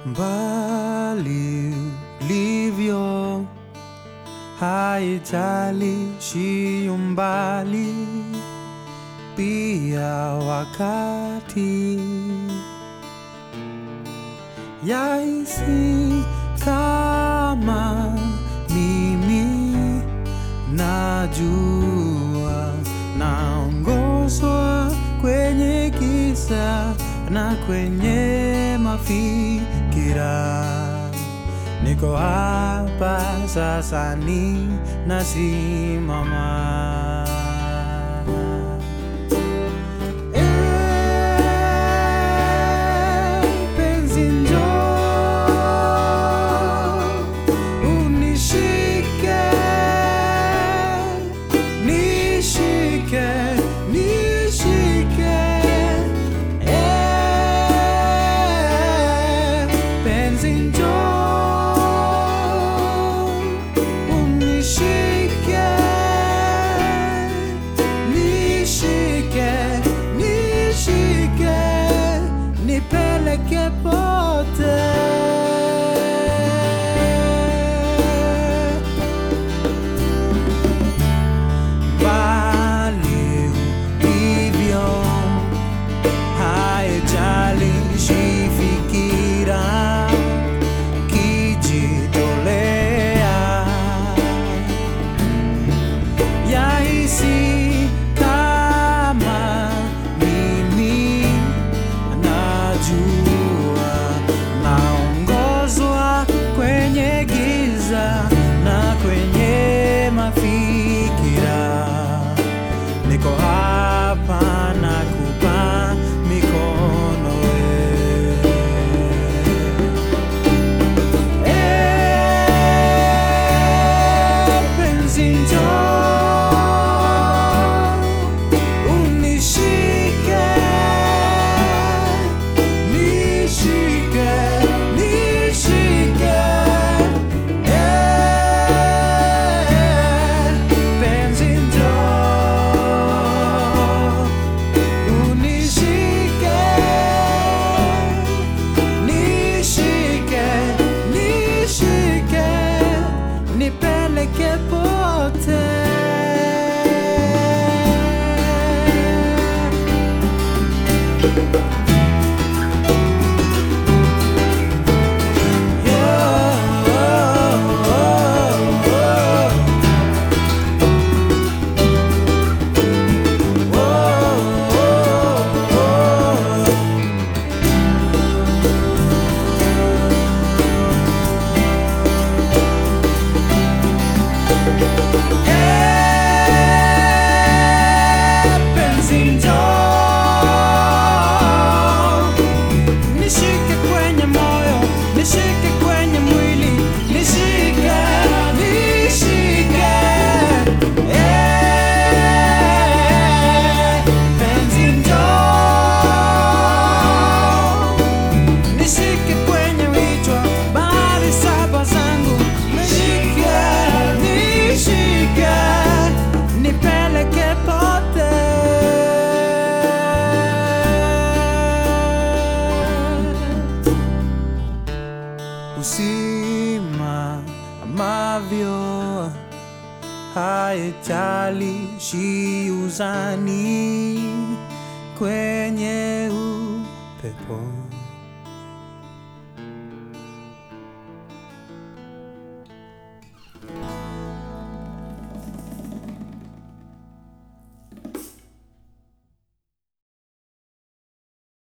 mbali ulivyo, haijalishi umbali, pia wakati yahisi kama mimi najua naongozwa kwenye giza na kwenye mafikira. Niko hapa sasa, ni nasimama. Eh, penzi njoo, unishike, nishike, nishike. Eh, penzi njoo, unishike, nishike, nishike, nipeleke pote. Mbali ulivyo, haijalishi fikira, kijitolea yahisi kama mimi najua naongozwa kwenye giza na kwenye mafikira. Niko hapa na kupa mikono wewe. Eh, penzi njoo, unishike, nishike, nishike. Eh, penzi njoo, unishike, nishike, nishike, nipeleke pote. Penzi njoo, nishike kwenye moyo, nishike kwenye mwili, nishike, nishike. Eh, penzi njoo, nishike kwenye vichwa, bahari saba zangu, nishike, nishike, nipeleke pote. Usimamavyo haijalishi uzani kwenye upepo